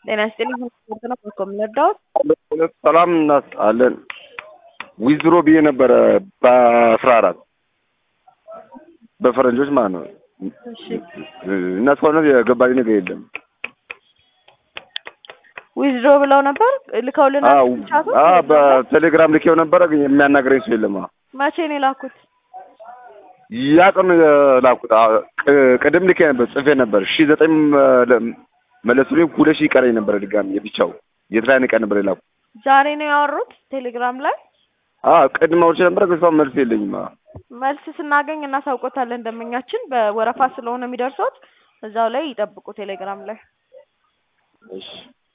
ጤና ይስጥልኝ። ስፖርት ነው እኮ የምንረዳዎት? ሰላም እናስጣለን። ዊዝድሮ ብዬ ነበረ በአስራ አራት በፈረንጆች ማለት ነው። እሺ እና እስካሁን የገባኝ ነገር የለም። ዊዝድሮ ብለው ነበር ልከውልናል። አዎ ቻቱ አዎ፣ በቴሌግራም ልኬው ነበረ ግን የሚያናገረኝ ሰው የለም። አዎ መቼ ነው የላኩት? ያ ቀን ነው የላኩት። አዎ፣ ቅ- ቅድም ልኬ ነበር ጽፌ ነበር ሺ ዘጠኝ መለሱልኝ ሁለት ሺህ ይቀረኝ ነበረ ድጋሚ የብቻው የትላይን ቀን ነበር የላኩት። ዛሬ ነው ያወሩት ቴሌግራም ላይ። አዎ ቅድም አውርቼ ነበረ ግን እስካሁን መልስ የለኝም። አዎ መልስ ስናገኝ እናሳውቆታለን። ደንበኛችን በወረፋ ስለሆነ የሚደርሰውት እዛው ላይ ይጠብቁ ቴሌግራም ላይ። እሺ